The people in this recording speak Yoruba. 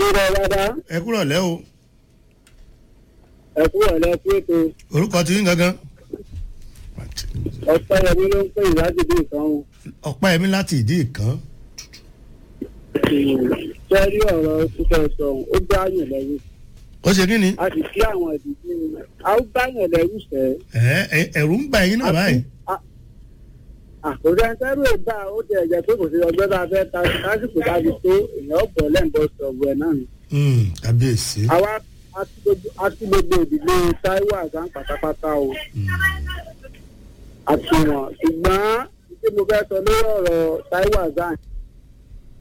rẹ rárá ẹ kúrọ̀ lẹ́ o ẹ kú ọ̀lẹ́ fún ètò orúkọ ti ń gangan ọ̀pẹ́ yẹmi ló ń pè ìwádìí bí nǹkan o. ọ̀pá ẹ̀mí láti ìdí ìkan sẹ́rí ọ̀rọ̀ títẹ̀ sọ̀hún ó gbá yàn lẹ́rù ó ṣe kí ni a sì kí àwọn ìdílé a ó gbá yàn lẹ́rù sẹ́. ẹ ẹ ẹ̀rù ń bà yín náà báyìí àkójọ ẹ̀ńtẹ́rù ìgbà ó ti ẹ̀jẹ̀ pé kò sí ọgbẹ́ bá fẹ́ ta lásìkò dájú tó èèyàn ọ̀pọ̀ lẹ́ǹbọ̀ sọ̀rọ̀ ẹ̀ náà ni. Hmm, kábíyèsí àwa a ti gbogbo- a ti gbogbo ìdílé Táíwò Àsán pátápátá o àti wọn ṣùgbọ́n tí mo fẹ́ sọ lórí ọ̀rọ̀ Táíwò Àsán